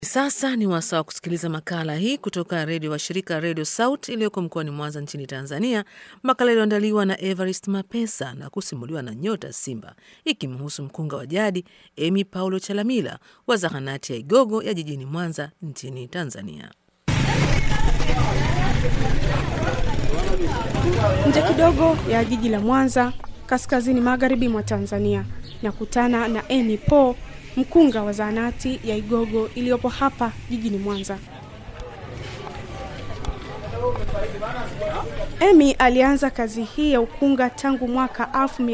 Sasa ni wasaa wa kusikiliza makala hii kutoka redio wa shirika Redio Saut iliyoko mkoani Mwanza nchini Tanzania, makala iliyoandaliwa na Evarist Mapesa na kusimuliwa na Nyota Simba, ikimhusu mkunga wa jadi Emi Paulo Chalamila wa zahanati ya Igogo ya jijini Mwanza nchini Tanzania. Nje kidogo ya jiji la Mwanza, kaskazini magharibi mwa Tanzania, nakutana na Emi Po, mkunga wa zahanati ya Igogo iliyopo hapa jijini Mwanza. Emi alianza kazi hii ya ukunga tangu mwaka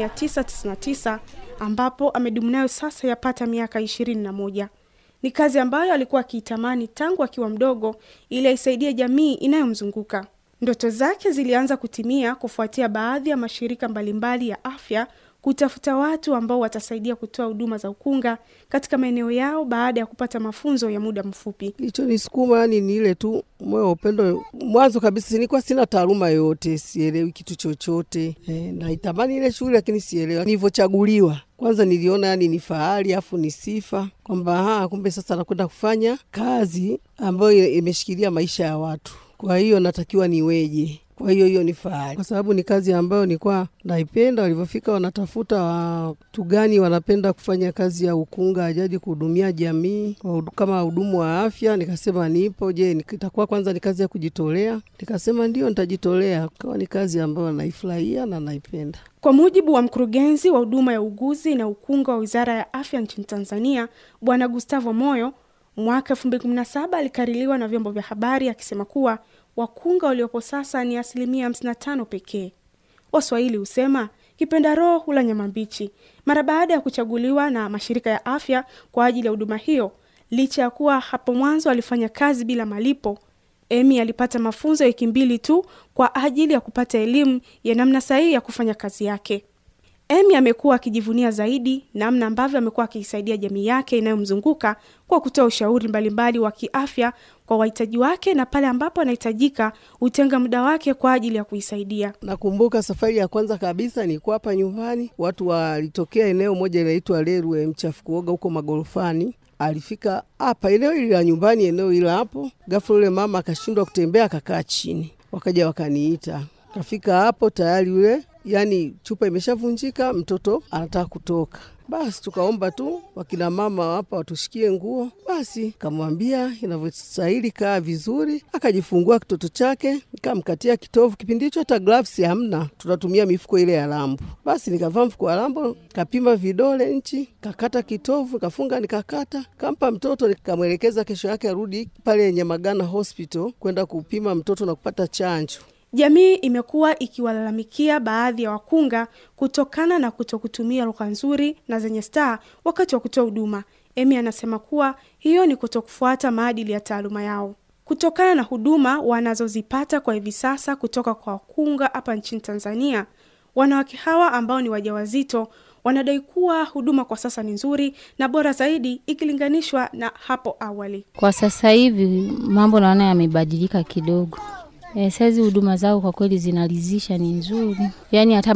1999 ambapo amedumu nayo sasa yapata miaka ishirini na moja. Ni kazi ambayo alikuwa akiitamani tangu akiwa mdogo ili aisaidie jamii inayomzunguka. Ndoto zake zilianza kutimia kufuatia baadhi ya mashirika mbalimbali ya afya kutafuta watu ambao watasaidia kutoa huduma za ukunga katika maeneo yao baada ya kupata mafunzo ya muda mfupi. Kilichonisukuma yani ni ile tu moyo wa upendo. Mwanzo kabisa nilikuwa sina taaluma yoyote, sielewi kitu chochote e, naitamani ile shughuli lakini sielewi. Nilivyochaguliwa kwanza niliona yani ni fahari afu ni sifa kwamba kumbe sasa nakwenda kufanya kazi ambayo imeshikilia maisha ya watu, kwa hiyo natakiwa niweje? Kwa hiyo hiyo ni fahari, kwa sababu ni kazi ambayo nilikuwa naipenda. Walivyofika wanatafuta watu gani wanapenda kufanya kazi ya ukunga ajadi kuhudumia jamii kama wahudumu wa afya, nikasema nipo. Je, itakuwa kwanza ni kazi ya kujitolea? Nikasema ndio, nitajitolea. Kawa ni kazi ambayo naifurahia na naipenda. Kwa mujibu wa mkurugenzi wa huduma ya uguzi na ukunga wa Wizara ya Afya nchini Tanzania, Bwana Gustavo Moyo, mwaka 2017 alikaririwa na vyombo vya habari akisema kuwa wakunga waliopo sasa ni asilimia 55 pekee. Waswahili husema kipenda roho hula nyama mbichi. Mara baada ya kuchaguliwa na mashirika ya afya kwa ajili ya huduma hiyo, licha ya kuwa hapo mwanzo alifanya kazi bila malipo, Emi alipata mafunzo ya wiki mbili tu kwa ajili ya kupata elimu ya namna sahihi ya kufanya kazi yake. Emi amekuwa akijivunia zaidi namna ambavyo amekuwa akiisaidia jamii yake inayomzunguka kwa kutoa ushauri mbalimbali wa kiafya kwa wahitaji wake, na pale ambapo anahitajika hutenga muda wake kwa ajili ya kuisaidia. Nakumbuka safari ya kwanza kabisa nilikuwa hapa nyumbani, watu walitokea eneo moja linaitwa Lerwe mchafu kuoga huko magorofani alifika hapa eneo hili la nyumbani, eneo hili hapo. Ghafla yule mama akashindwa kutembea, akakaa chini, wakaja wakaniita. Kafika hapo tayari yule yani chupa imeshavunjika, mtoto anataka kutoka. Basi tukaomba tu wakina mama hapa watushikie nguo. Basi kamwambia inavyostahili, kaa vizuri. Akajifungua kitoto chake, nikamkatia kitovu. Kipindi hicho hata gloves hamna, tunatumia mifuko ile ya lambo. Basi nikavaa mfuko wa lambo, kapima vidole nchi, kakata kitovu, kafunga, nikakata, kampa mtoto, nikamwelekeza kesho yake arudi pale Nyamagana Hospital kwenda kupima mtoto na kupata chanjo. Jamii imekuwa ikiwalalamikia baadhi ya wakunga kutokana na kutokutumia lugha nzuri na zenye staa wakati wa kutoa huduma. Emi anasema kuwa hiyo ni kutokufuata maadili ya taaluma yao. Kutokana na huduma wanazozipata kwa hivi sasa kutoka kwa wakunga hapa nchini Tanzania, wanawake hawa ambao ni wajawazito wanadai kuwa huduma kwa sasa ni nzuri na bora zaidi ikilinganishwa na hapo awali. Kwa sasa hivi mambo naona yamebadilika kidogo. E, saizi huduma zao kwa kweli zinaridhisha, ni nzuri. Yaani hata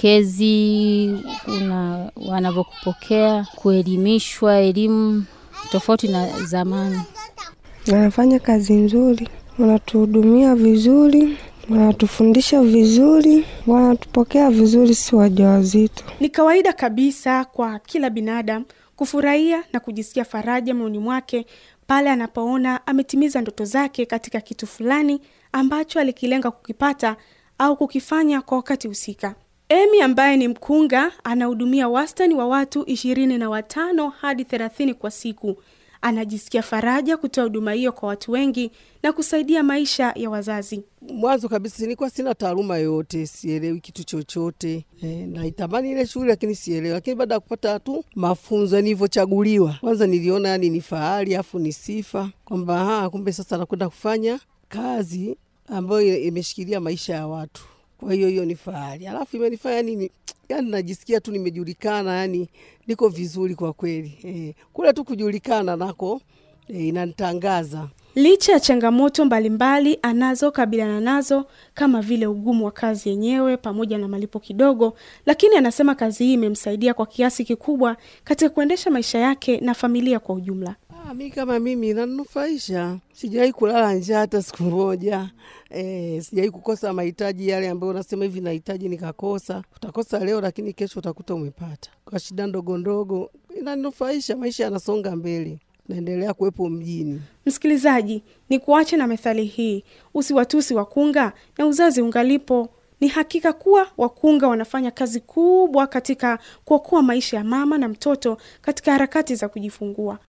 mapokezi kuna wanavyokupokea, kuelimishwa, elimu tofauti na zamani. Wanafanya kazi nzuri, wanatuhudumia vizuri, wanatufundisha vizuri, wanatupokea vizuri, si wajawazito. Ni kawaida kabisa kwa kila binadamu kufurahia na kujisikia faraja moyoni mwake pale anapoona ametimiza ndoto zake katika kitu fulani ambacho alikilenga kukipata au kukifanya kwa wakati husika. Emi ambaye ni mkunga anahudumia wastani wa watu ishirini na watano hadi thelathini kwa siku. Anajisikia faraja kutoa huduma hiyo kwa watu wengi na kusaidia maisha ya wazazi. Mwanzo kabisa nilikuwa sina taaluma yoyote, sielewi kitu chochote e, naitamani ile shughuli lakini sielewi. Lakini baada ya kupata tu mafunzo, nilivyochaguliwa, kwanza niliona yani ni fahari afu ni sifa kwamba kumbe sasa nakwenda kufanya kazi ambayo imeshikilia maisha ya watu. Kwa hiyo hiyo ni fahari, alafu imenifanya yani, yani najisikia tu nimejulikana, yani niko vizuri kwa kweli e, kule tu kujulikana nako e, inanitangaza. Licha ya changamoto mbalimbali anazokabiliana nazo kama vile ugumu wa kazi yenyewe pamoja na malipo kidogo, lakini anasema kazi hii imemsaidia kwa kiasi kikubwa katika kuendesha maisha yake na familia kwa ujumla. Ah, mi kama mimi inanufaisha, sijawahi kulala njaa hata siku moja. E, sijawahi kukosa mahitaji yale ambayo unasema hivi nahitaji nikakosa. Utakosa leo, lakini kesho utakuta umepata kwa shida ndogo ndogo. Inanufaisha, maisha yanasonga mbele, naendelea kuwepo mjini. Msikilizaji, ni kuache na methali hii, usiwatusi wakunga na uzazi ungalipo. Ni hakika kuwa wakunga wanafanya kazi kubwa katika kuokoa maisha ya mama na mtoto katika harakati za kujifungua.